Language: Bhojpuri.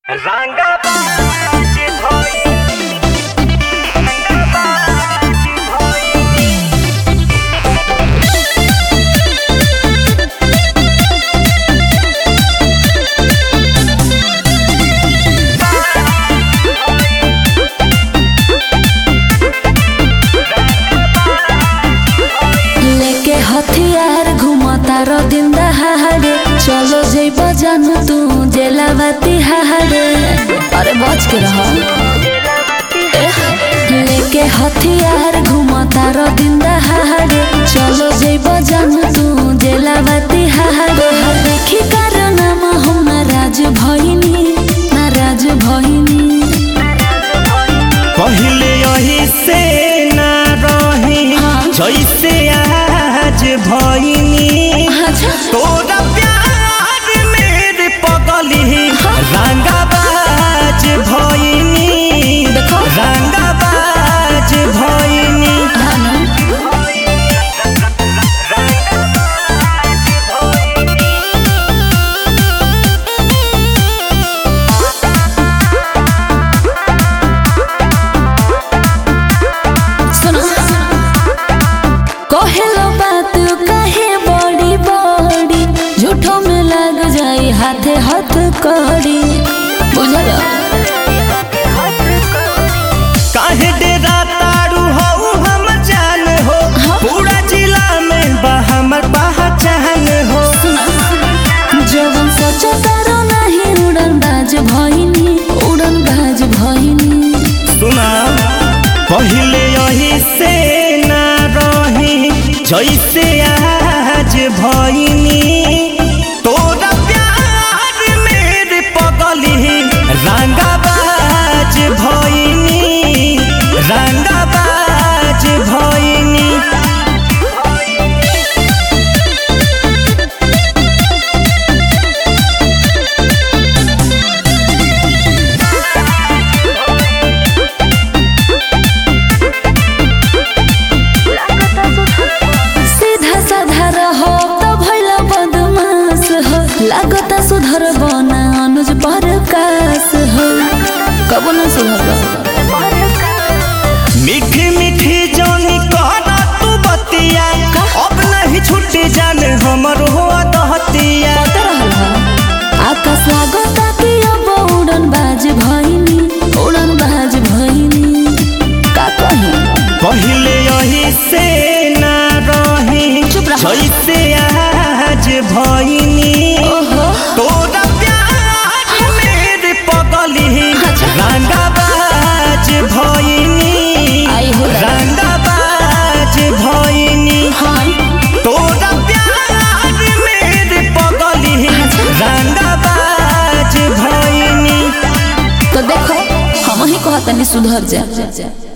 রাঙ্গাবাজ ভই রাঙ্গাবাজ ভই लेके हथियार घुमता रो दिन दहाड़े चलो जइब जानू तू जेलावती हाड़े अरे बच के रह लेके हथियार घुमता रो दिन दहाड़े चलो जइब जानू तू जेलावती हाड़े हर देखी कारण हम नाराज भइनी नाराज भइनी पहले यही से ना रही हाँ। जैसे आज भइनी अच्छा तोरा प्यार मेरे पगली रंगाबाज भइनी देखो। रंगाबाज भइनी हाँ ना? सुनो कहेलो बात कहे बड़ी बड़ी झूठो में लग जाई हाथे हाथ कड़ी बुझल काहे डेरा तारू हो हम जान हो हाँ। पूरा जिला में बा हमर पहचान हो जवन सोचो तारो नहीं उड़न बाज भइनी उड़न बाज भइनी सुना पहले यही से ना रही जैसे आज भइनी तोरा प्यार मेरे पगली रंगाबाज भइनी रंगाबाज भइनी सीधा साधा रहो तो भइला बदमाश हो लागता सुधर बना अनुज परकाश हो कब न सुधर मीठी मीठी जानी कहना तू बतिया अब नहीं छुट्टी जान हमर हो दहतिया पता रहल ह आकाश लागता कि अब उड़न बाज भइनी उड़न बाज भइनी का कही पहले यही से ना रही चुप रहो। जैसे आज भइनी ओहो तोरा प्यार मेरे पगली अच्छा। रंगाबाज भइनी आई हो दादा। रंगाबाज भइनी हाँ तोरा प्यार मेरे पगली अच्छा। रंगाबाज भइनी तो देखो हम ही कहतनी सुधर जा